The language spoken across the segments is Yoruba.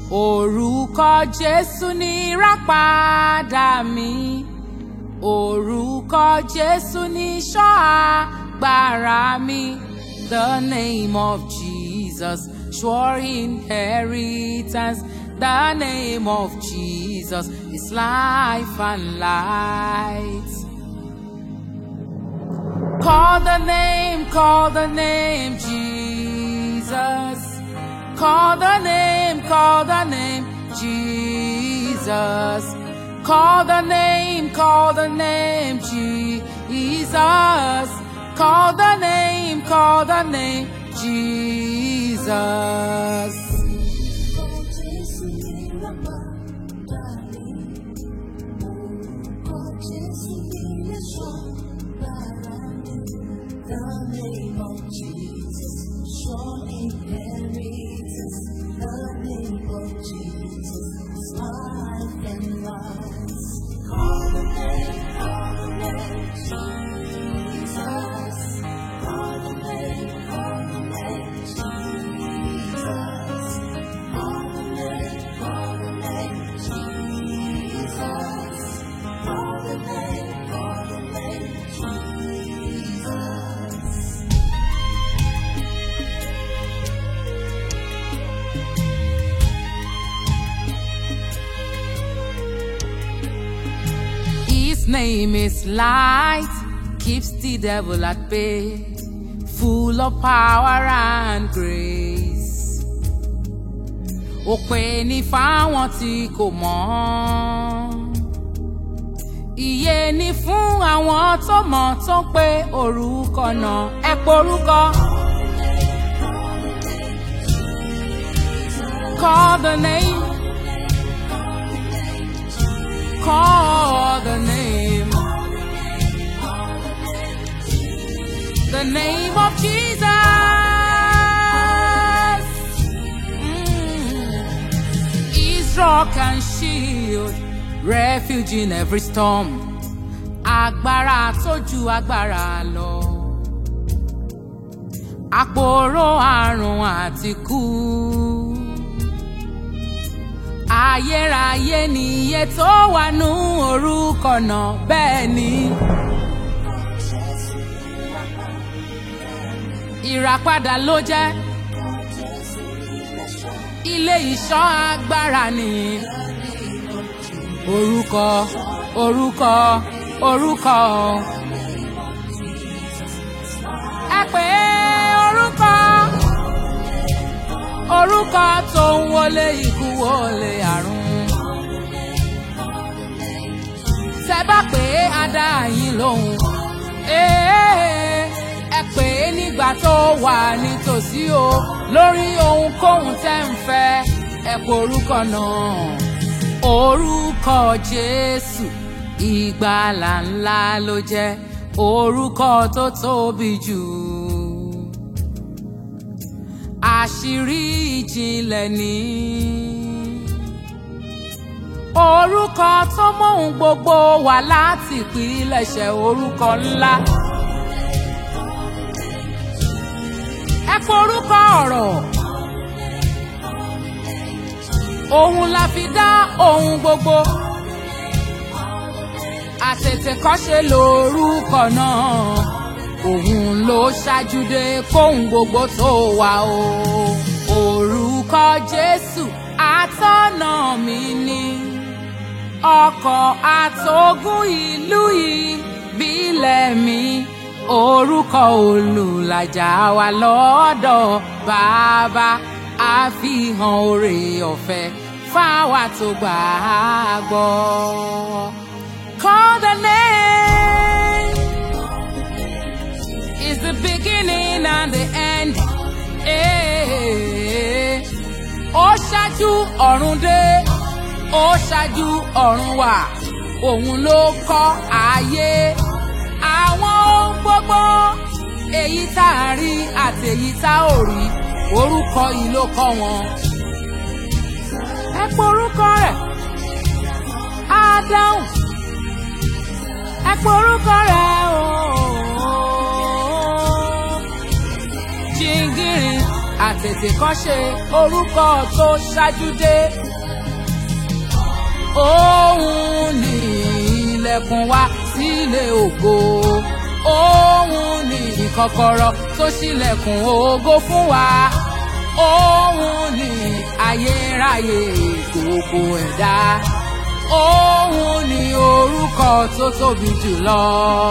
orúkọ jésù ní ìràpadà mi orúkọ jésù ní ìṣọ́ agbára mi the name of jesus sure inheritance the name of jesus is life and light. Call the name, call the name, Jesus. Call the name, call the name, Jesus. Call the name, call the name, Jesus. Call the name, call the name, Jesus. His name is light, keeps the devil at bay, full of power and grace. Òpè ní fáwọn tí kò mọ̀. Ìyè ni fún àwọn tó mọ̀ tó ń pe orúkọ náà. Ẹ porúkọ. Call the name. Call the name. The name of Jesus. Mm. Is rock and shield, refuge in every storm. Agbára tó ju agbára lọ. Àpòrò àrùn àti kú. Ayérayé ni iye tó wà nú orúkọ náà bẹ́ẹ̀ ni. Ìràpadà ló jẹ́. Ilé ìṣọ́ agbára ni. Orúkọ orúkọ orúkọ. Ẹ pè é orúkọ orúkọ tó ń wọlé ikú wọlé àrùn. tẹ bá pè é adá yín lóhùn. ẹ pè é nígbà tó wà nítòsí o lórí ohunkóhun tẹ́ ń fẹ́ ẹ pè orúkọ náà. orúkọ jésù ìgbàlà ńlá ló jẹ́ orúkọ tó tóbi jù àṣírí ìjìnlẹ̀ ní. orúkọ tó mọ̀hún gbogbo wà láti ìpilẹ̀ṣẹ̀ orúkọ ńlá. ẹ pé orúkọ ọ̀rọ̀. òun la fi dá ohun gbogbo. àtètèkọ́ṣe lórúkọ náà òun ló ṣáájú dé kóhun gbogbo tó wà o. orúkọ jésù àtọ́nà mi ni ọkọ̀ àtogún ìlú ìbílẹ̀ mi orúkọ olùlàjà wa lọ́dọ̀ bàbá àfihàn oore ọ̀fẹ́ fáwa tó gbà á gbọ́. Call the name is the beginning and the end. Eh, Ó ṣáájú ọ̀run dé, ó ṣáájú ọ̀run wà, òun ló kọ́ ayé. Àwọn ohun gbogbo, èyí tá a rí àti èyí tá ò rí, orúkọ yìí ló kọ́ wọn. Ẹ pé orúkọ rẹ̀, á dáhùn. Ẹ pé orúkọ rẹ̀ ooo. Jingiri àtètèkọ́ṣe orúkọ tó ṣáájú dé. Òun ni ilẹ̀kùn wa sílé ògo. Òun ni kọ́kọ́rọ́ tó ṣílẹ̀kùn ògo fún wa. Òun ni ayérayé gbogbo ẹ̀dá. Òun ni orúkọ tó tóbi jùlọ.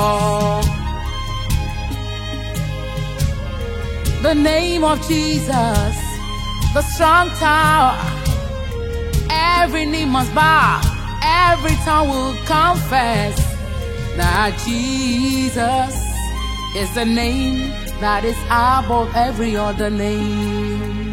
The name of Jesus, the strong tower. Every knee must bow, every tongue will confess that Jesus is the name that is above every other name.